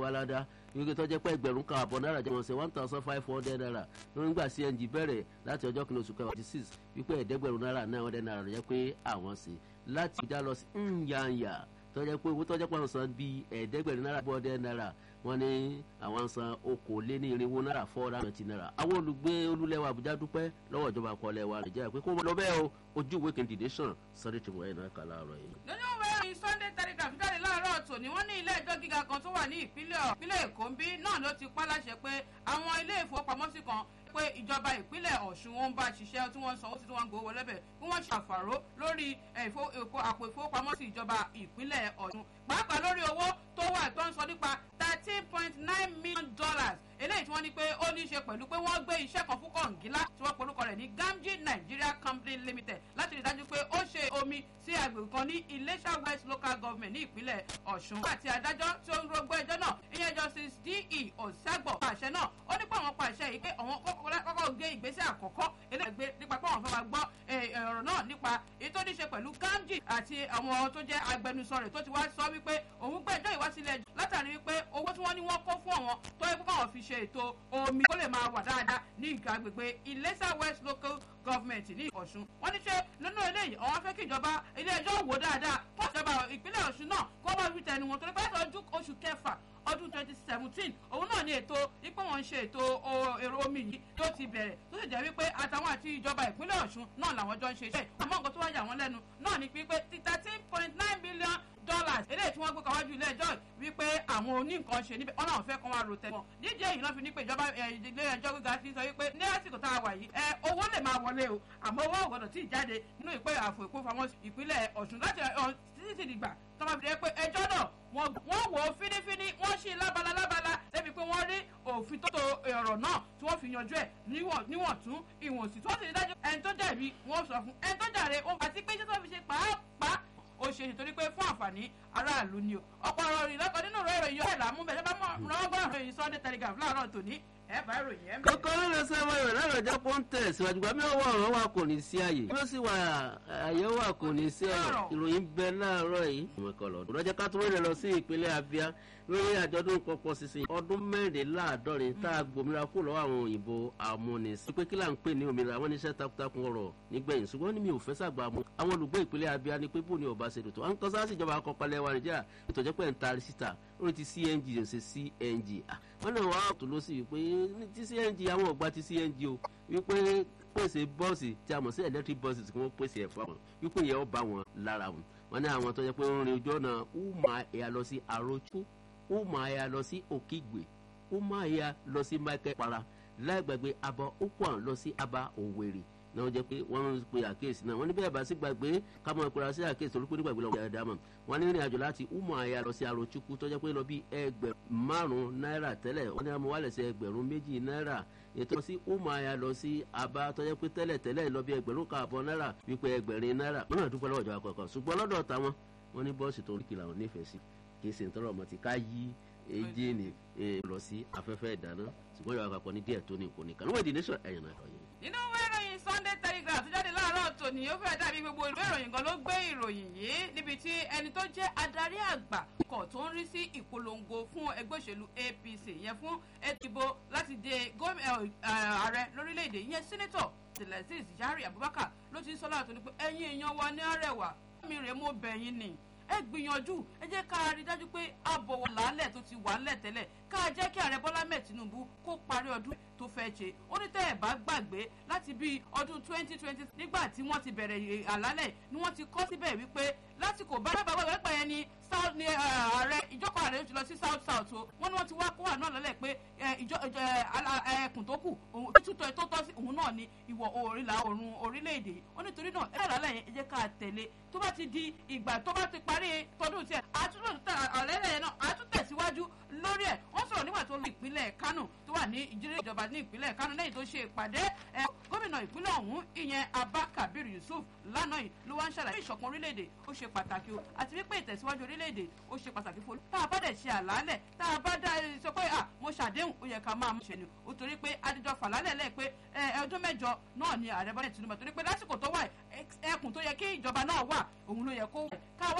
wa ládàá wípé tó jẹ́ pé ẹgbẹ̀rún kan àbọ̀ náírà jẹ́ wọn ṣe one thousand five hundred naira lórí nígbà cng bẹ̀rẹ̀ láti ọjọ́ kìíní oṣù kẹwàá six wípé ẹ̀ẹ́dẹ́gbẹ̀rún náírà nine hundred naira jẹ́ pé àwọn ṣe láti ìjà lọ sí nyanya tó jẹ́ pé owó tó jẹ́ pé àwọn san bíi ẹ̀ẹ́dẹ́gbẹ̀rún náírà four hundred naira wọ́n ní àwọn san okòólénírínwó náírà four hundred and twenty naira àwọn olùgbé olúlẹ̀wà àbújá dúpẹ́ lọ́wọ́ ìjọba àkọọ́lẹ̀ wa nàìjíríà pé kó lọ bẹ́ẹ̀ o ojú ìwé kejì nation sunday tìmọ̀ ẹ̀ náà kà láàárọ̀ yìí. nínú ìwé ìròyìn sunday telegraph jáde láàárọ̀ tòní wọ́n ní ilé ẹjọ́ gíga kan tó wà ní ìpínlẹ̀ ìpínlẹ̀ èkó ń bí náà ló ti pa láṣẹ pé àwọn ilé ìfowópamọ́sí kan pé ìjọba ìpínlẹ̀ ọ̀ṣun wọn ń bá ṣiṣẹ́ tí wọ́n ń sanwó sí tí wọ́n ń gbowó lẹ́bẹ̀ kí wọ́n ṣàfàró lórí àpò ìfowópamọ́sí ìjọba ìpínlẹ̀ ọ̀ṣun pàápàá lórí owó tó wà tó ń sọ nípa thirteen point nine million dollars eléyìí tí wọ́n ní pé ó ní í ṣe pẹ̀lú pé wọ́n gbé iṣẹ́ kan fún kọ̀ǹgílá tí wọ́n polúkọ rẹ̀ ní gamji nigeria company limited láti rí dájú pé ó ṣe omi sí agbègbè kan ní iléṣà west local government ní ìpínlẹ̀ ọ̀ṣun àti adájọ́ tí ó ń rogbó ẹjọ́ náà ìyẹn justice de ọ̀sàgbọ̀ pàṣẹ náà ó ní pé àwọn pàṣẹ yìí pé àwọn kọ́kọ́ gé ìgbésẹ̀ àkọ́kọ́ eléyìí nípa pé àwọn fẹ́ máa gbọ́ ọ̀rọ̀ náà nípa èyí tó ní ṣe pẹ̀lú gamji àti àwọn tó jẹ́ agbẹnusọ rẹ̀ tó ti wá sọ wípé òun gbé ẹjọ́ ìwásílẹ̀ látàrí wípé owó tí wọ́n ní wọ́n kó fún àwọn tó yẹ kó káwọn fi ṣe ètò omi kó lè máa wà dáadáa ní ìgbà agbègbè ìlẹ́sà west local government ní ọ̀ṣun wọ́n ní ṣe nínú eléyìí àwọn fẹ́ kí ìjọba ilé ẹjọ́ wò dáadáa fún ìjọba ìpínlẹ̀ ọ̀ṣun náà kó má fi tẹnu wọn torí pé láti oṣù kẹfà ọdún twenty seventeen òun náà ní ètò ipò wọn ń ṣe ètò èrò omi yìí tó ti bẹ̀rẹ̀ tó sì jẹ́ wípé àtàwọn àti ìjọba ìpínlẹ̀ ọ̀ṣun náà làwọn jọ ń ṣe iṣẹ́ àmọ́ nǹkan tó wá yà wọ́n lẹ́nu náà ni pé thirteen point nine billion dollars eléyìí tí wọ́n gbé kọ́wájú ilé ẹjọ́ wípé àwọn oníǹkan ṣe níbẹ̀ wọ́n náà fẹ́ kán wá ro tẹ̀wọ̀n dídí èyí náà fi ní pé ìjọba ilé ẹjọ́ gíga fi sọ wípé ní àsìkò tá a wà yìí ẹ owó lè máa wọlé o àmọ́ owó ògbọ́dọ̀ tí ì jáde nínú ìpè àfò ìkófamọ́ ìpínlẹ̀ ọ̀ṣun láti títí ti dìgbà tó máa fi dé pé ẹjọ́ náà wọ́n wò ó fínífíní wọ́n ṣí lábala lábala débi pé wọ́n rí òfin tó to ọ̀rọ̀ náà tí wọ́n fi yanjú ẹ̀ níwọ̀n tún ìwọ̀n sí tí wọ́n sì rí dájú ẹni tó jẹ̀bi wọ́n sọ fún ẹni tó jàre ó àti pé iṣẹ́ tó fi ṣe pàápàá ó ṣe nítorí pé fún àǹfààní aráàlú ni o ọ̀pọ̀ ọ̀rọ̀ ìrìn lọ́kọ̀ nínú ìrọ̀ ìròyìn ọ̀hẹ́ làmú bẹ̀rẹ̀ bá mọ̀ rọ́gbọ́n ìròyìn sunday telegraph láàárọ̀ tòní ẹ̀ bá ìròyìn ẹ̀ mẹ́rin. kókó lóde sẹ́wọ̀n ìrìn láàárọ̀ ọjọ́ kó ń tẹ̀ síwájú gba mi ọwọ́ ọ̀rọ̀ wa kò ní sí àyè bí ó sì wà àyè wà kò ní sí ọ̀rọ̀ ìròyìn bẹ láàárọ̀ yìí. ìrọ̀jẹ́ ká tó rẹ̀ lọ sí ìpínlẹ̀ abia lórí àjọ̀dún pọ̀pọ̀ sísìn ọdún mẹ́rìnléláàádọ́rin tá a gbòmìnira kó lọ́wọ́ àwọn òyìnbó amúnisìn. pé kí là ń pè ní òmìnira wọn níṣẹ́ takuntakun ọ̀rọ̀ nígbẹ̀yìn ṣùgbọ́n ní mi ò fẹ́ sàgbà mu. àwọn olùgbé ìpínlẹ̀ abia ni pé bó ni ọba ṣe dòtò. à ń kọ́ sáà sí ìjọba àkọ́kọ́lẹ̀ wa nìjà ètò ìjẹ́pẹ́ ń taari síta lórí ti cng ò ṣe cng. wọ́n náà wá tó ló sì wípé ti cng àwọn ọ̀gbà ti cng o wípé pèsè bọ́ọ̀sì tí a mọ̀ sí electric buses kí wọ́n pèsè ẹ̀fọ́ àwọn wípé ìyẹn ó bá wọn lára wọn. wọ́n ní àwọn tó yẹ pé ń rin ojú ọ̀nà uma ẹ̀yà lọ sí arojú uma ẹ̀yà lọ sí òkìgbè uma ẹ̀yà lọ sí michael para láìgbàgbé abọ́ okwan lọ sí aba òwèrè náà jẹ́ pé wọ́n ń pe àkíyèsí náà wọ́n ní bẹ́ẹ̀ bá sí gbàgbé kámọ́ ìpera sí àkíyèsí torí pé nígbàgbé lọ́wọ́ dáadáa mọ̀ wọ́n ní ìrìn àjò láti umu aya lọ sí arochukwu tó jẹ́ pé lọ bí ẹgbẹ̀rún márùn-ún náírà tẹ́lẹ̀ wọ́n ní àmọ́ wálẹ̀ sí ẹgbẹ̀rún méjì náírà ètò sí umu aya lọ sí aba tó jẹ́ pé tẹ́lẹ̀ tẹ́lẹ̀ lọ bí ẹgbẹ̀rún káàbọ̀ náírà wípé ẹgbẹ̀rin náírà wọ́n náà dúpẹ́ lọ́wọ́ ìjọba kọ̀ọ̀kan ṣùgbọ́n lọ́dọ̀ táwọn wọ́n ní bọ́ọ̀sì tó ń kí làwọn nífẹ̀ẹ́ sí kì í ṣe nítorí ọmọ tí ká yí ejéènì lọ sí afẹ́fẹ́ ìdáná ṣùgbọ́n ìjọba àpapọ̀ ní díẹ̀ tó ní kò ní kan níwọ̀n ìdí nation ẹ̀yàn náà kọ̀ yìí nínú ìwé ìròyìn sunday telegraph tó jáde láàárọ̀ tòní ó fẹ́ẹ́ dàbí gbogbo ìwé ìròyìn kan ló gbé ìròyìn yìí níbi tí ẹni tó jẹ́ adarí àgbà kọ̀ tó ń rí sí ìpolongo fún ẹgbẹ́ òṣèlú apc yẹn fún ètò ìbò láti dé ààrẹ lórílẹ̀‐èdè yẹn sẹ́nẹ́tọ̀ tẹ̀lẹ́sìs yari abubakar ló ti ń sọ láàtọ̀ ní pé ẹ̀yin èèyàn wa ní àrẹwà mi rèé mo bẹ̀yìn ni ẹ gbìyànjú ẹ jẹ́ ká rí dájú pé a bọ̀wọ̀ làálẹ̀ tó ti wà ńlẹ̀ tẹ́lẹ̀ ká jẹ́ kí ààrẹ bọ́lá mẹ́ẹ̀ tinubu kó parí ọdún tó fẹ́ ṣe ó ní tẹ́ ẹ̀ bá gbàgbé láti bíi ọdún twenty twenty nígbà tí wọ́n ti bẹ̀rẹ̀ àlálẹ̀ ni wọ́n ti kọ́ síbẹ̀ wípé lásìkò bábà wà wẹ́pẹ́ yẹn ni south ni ààrẹ ìjọkọ̀ ààrẹ ti lọ sí south south o wọ́n ní wọ́n ti wá kó àná lọ́lẹ̀ pé ẹkùn tó kù títútọ̀ tó tọ́ sí òun náà ni ìwọ̀ òrìlà oòrùn orílẹ̀-èdè ó nítorí náà ẹ̀rọ àlálẹ̀ yẹn ẹ jẹ́ ká tẹ̀lé tó bá ti di ìgbà tó bá ti parí tọdún tiẹ̀ àtúntò àlẹ́lẹ̀ yẹn náà àtúntẹ̀síwájú lórí ẹ̀ wọ́n sọ̀rọ̀ nígbà tó lọ ìpínlẹ̀ kánò tó wà ní ìjírí ìjọba ní ìpínlẹ̀ kánò lẹ́yìn tó ṣe ìpàdé gómìnà ìpínlẹ̀ ọ̀hún ìyẹn abba kabir yusuf lánàá yìí ló wá ń ṣàlàyé ìṣọ̀kan orílẹ̀-èdè ó ṣe pàtàkì o àti wípé ìtẹ̀síwájú orílẹ̀-èdè ó ṣe pàtàkì fún tá a bá dẹ̀ ṣe àlàálẹ̀ tá a bá dá sọ pé à mo ṣàdéhùn ó yẹ ká máa ṣe ni ó torí pé adijọ́ fàlálẹ̀ lẹ́ pé ọdún mẹ́jọ náà ni ààrẹ bọ́lẹ̀ tinubu torí pé lásìkò tó wà ẹkùn tó yẹ kí ìjọba náà wà òun ló yẹ kó wà káwọ́